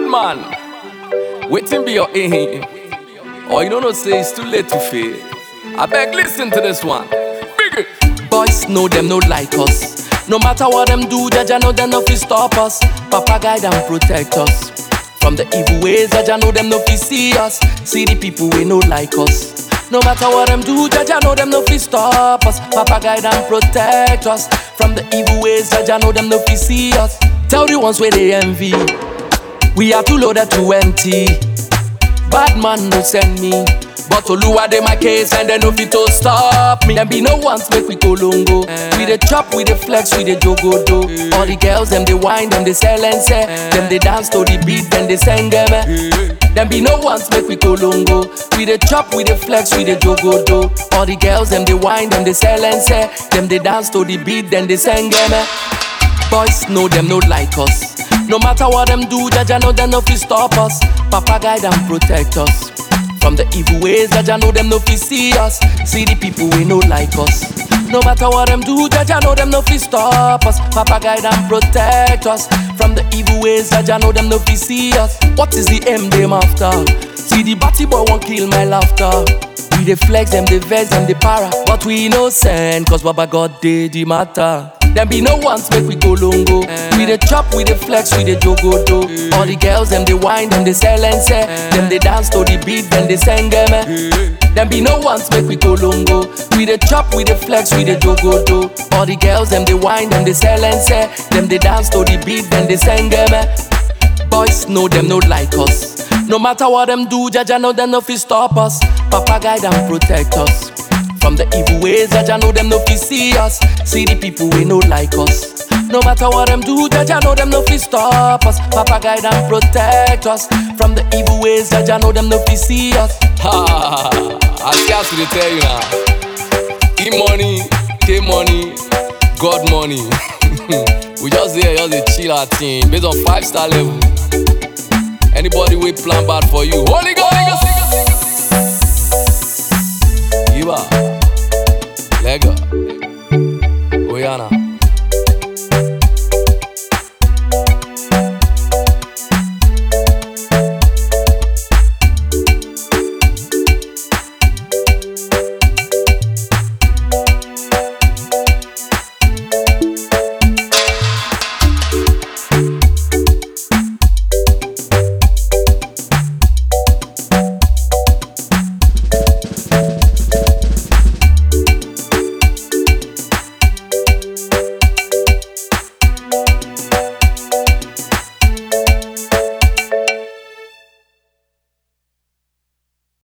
man, waiting be your aim. Or you don't know, say it's too late to fail. I beg, listen to this one. Big it. Boys know them no like us. No matter what them do, Jaja know them no fi stop us. Papa guide and protect us. From the evil ways, Jaja know them no fi see us. See the people we no like us. No matter what them do, Jaja know them no fi stop us. Papa guide and protect us. From the evil ways, Jaja know them no fi see us. Tell the ones where they envy. We are too loaded to empty. Bad man no send me. But Oluwa dey my case and they no fit to stop me. Them be no ones make we go longo. We dey chop, we dey flex, we dey jogo do. All the girls them they whine, them they sell and say. Them they dance to the beat, then they sing them. Them be no ones make we go longo. We dey chop, we dey flex, we dey jogo do. All the girls them they whine, them they sell and say. Them they dance to the beat, then they sing them. Boys know them no like us. No matter what them do, Jaja know them no fi stop us. Papa guide and protect us. From the evil ways, Jaja know them no fi see us. See the people we no like us. No matter what them do, Jaja know them no fi stop us. Papa guide and protect us. From the evil ways, Jaja know them no fi see us. What is the aim them after? See the batty boy won't kill my laughter. We dey flex them, dey vex them, dey para. But we innocent, cause Baba God did the matter. Them be no ones make we go longo. We dey chop, we dey flex, we dey jogo do. All the girls them they whine, them they sell and say. Them they dance to the beat, then they sing them. Them be no ones make we go longo. We dey chop, we dey flex, we dey jogo do. All the girls them they whine, them they sell and say. Them they dance to the beat, then they sing them. Boys know them no like us. No matter what them do, Jaja know them no fi stop us. Papa guide and protect us. From the evil ways, Jaja know them no fi see us. See the people we no like us. No matter what them do, Jaja know them no fi stop us. Papa guide and protect us. From the evil ways, Jaja know them no fi see us. Ha! I scarce to tell you now. E money, K money, God money. we just here, just dey chill our team based on five star level. Anybody we plan bad for you, Holy Ghost. Iba, Lega, Oyana.